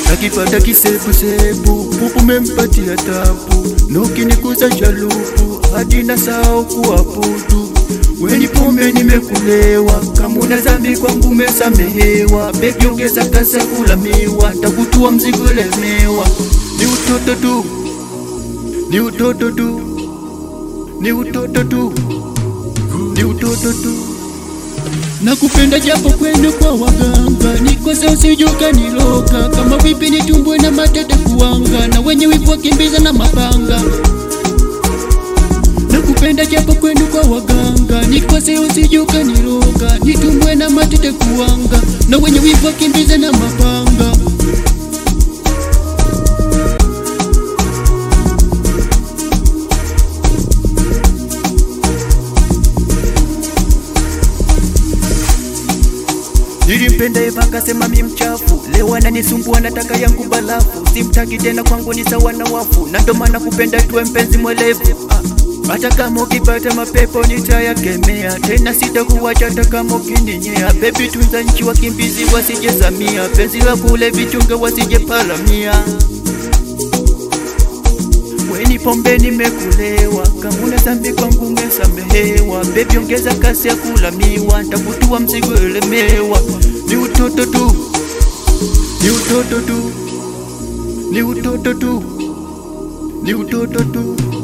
akipata kisebusebu pupu mempatia tabu nukinikuza shalupu hadi na sao kuabudu weni pombe nimekulewa kamuna zambi kwangu mesamehewa bebi ongeza kasa kulamiwa takutua mzigo lemewa ni utoto tu ni utoto tu ni utoto tu ni utoto tu nakupenda japo kwenu kwa waganga nikose usijuka niloka kama vipi nitumbwe na matete kuanga na wenye wivu wakimbiza na mapanga nakupenda japo kwenu kwa waganga nikose usijuka niloka nitumbwe na matete kuanga na wenye wivu wakimbiza na mapanga Nilimpenda Eva akasema mi mchafu, leo ananisumbua nataka yangu balafu, simtaki tena kwangu ni sawa na wafu, na ndo maana kupenda tuwe mpenzi mwelevu ah. Hata kama ukipata mapepo nitayakemea, tena sitakuwacha hata kama ukininyea. Baby tunza nchi, wakimbizi wasijezamia, penzi la kule vichunga wasije paramia. Weni pombe nimekulewa, kama una dhambi kwangu umesamehewa. Baby ongeza kasi ya kulamiwa, ntakutua mzigo elemewa. Ni utoto tu, ni utoto tu, ni utoto tu, ni utoto tu.